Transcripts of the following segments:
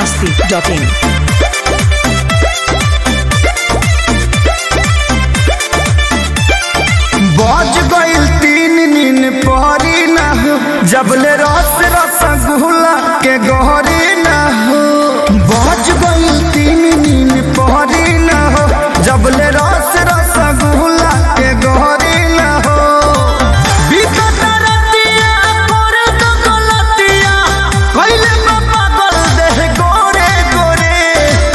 masti.in. बज गइल तीन नीन पहरी ना हो जबले रस रसगुल्ला के गहरी ना हो बज गइल तीन नीन पहरी ना हो जबले रस रसगुल्ला के गहरी ना हो बिकट रतिया करे तो गलतिया कइले बा पागल देह गोरे गोरे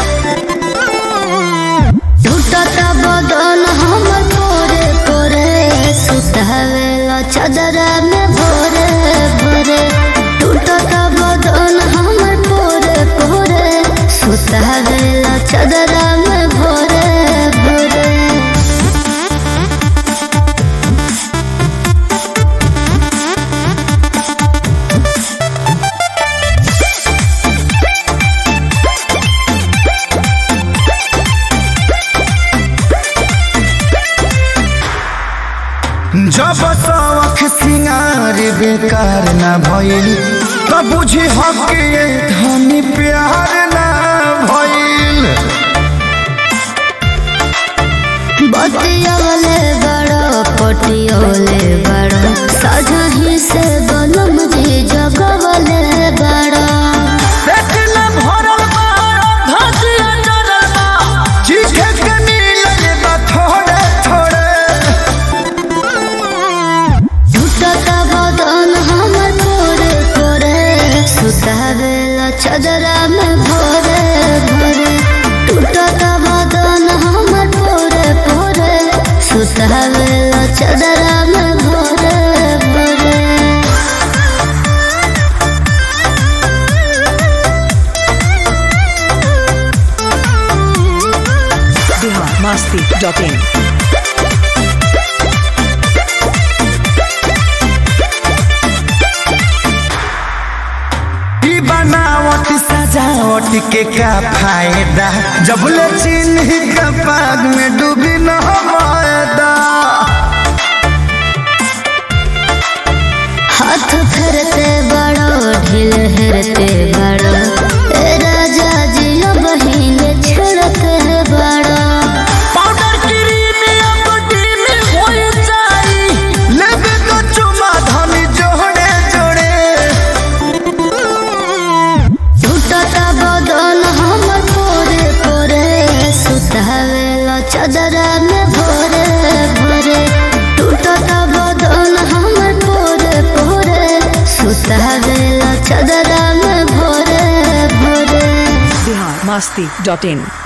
टूटता बदन हमर पोरे पोरे सुतावेला चदरा में भोरे भोरे टूटता बदन हमर पोरे पोरे सुतावेला चदरा में भोरे भोरे जब शौख सिंगार बेकार ना भइल त बुझी हक ये धनी प्यार ना भइल बतियोले बड़ो पटियोले बड़ो सजही से बनम जी जगवले बड़ो पेट न भरल बा धसिया जरल बा चीखे के मिलल बा थोड़े थोड़े टूटता बदन हमर पोरे पोरे सुतावेला चदरा में भोरे भोरे टूटता बदन हमर पोरे पोरे सुतावेला चदरा में भोरे भोरे Bihar masti.in. ई बनावट सजावट के का फायदा जब ले चिन्ह का पाग में डूबी न मायदा हाथ फेरते बड़ो ढील हेरते बड़ो ए राजा जी बहिन छेड़ते बड़ो पाउडर क्रीम या बॉडी में होय जाई लेबे तो चुमा धनी जोड़े जोड़े टूटता बदन हमर पोरे पोरे सुतावेला चदरा में भोरे भोरे टूटता बदन हमर पोरे पोरे सुतावेला चदरा में भोरे भोरे Bihar masti.in.